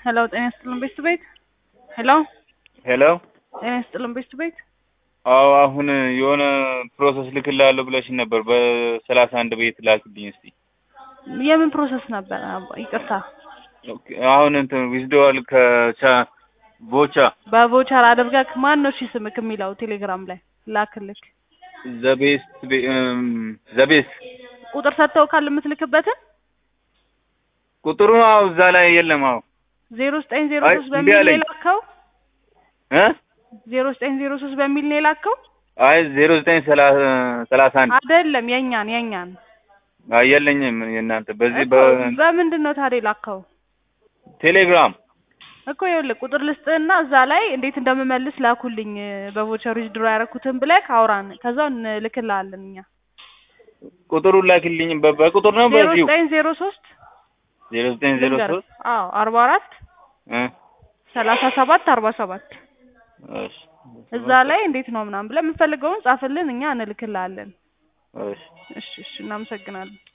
ሄሎ ጤና ይስጥልን ቤት ቤት ሄሎ ሄሎ ጤና ይስጥልን ቤት ቤት አዎ አሁን የሆነ ፕሮሰስ ልክልሃለሁ ብለሽኝ ነበር በሰላሳ አንድ ቤት ላክልኝ እስቲ የምን ፕሮሰስ ነበር? አባ- ይቅርታ ኦኬ፣ አሁን እንትን ዊዝድዋል ከቻ ቦቻ በቮቸር አድርገህ ማን ነው እሺ ስምክ የሚለው ቴሌግራም ላይ ላክልክ። ዘቤስት ዘቤስት ቁጥር ሰጥተው ካል የምትልክበትን ቁጥሩ አዎ እዛ ላይ የለም። አዎ ዜሮ ዘጠኝ ዜሮ አይ ሶስት እምቢ በሚል ነው አለኝ። የላከው። እ ዜሮ ዘጠኝ ዜሮ ሶስት በሚል ነው የላከው። አይ ዜሮ ዘጠኝ ሰላሳ አንድ አይደለም የኛን የኛን አይ የለኝም። የእናንተ በዚህ እኮ በምንድን ነው ታዲያ የላከው? በቴሌግራም እኮ ይኸውልህ ቁጥር ልስጥህና እዛ ላይ እንዴት እንደምመልስ ላኩልኝ በቮቸር ዊዝድሮ ያደረኩትን ብለህ አውራን ከዛው እንልክልሃለን እኛ ቁጥሩን ላክልኝ። በ- በቁጥር ነው ዜሮ በዚሁ ዘጠኝ ዜሮ ሶስት ዜሮ ዘጠኝ ዜሮ ልንገርህ። ሶስት አዎ አርባ አራት እ ሰላሳ ሰባት አርባ ሰባት እሺ እዛ ላይ እንዴት ነው ምናምን ብለህ የምትፈልገውን ጻፍልን እኛ እንልክልሃለን። እሺ እሺ እሺ እናመሰግናለን።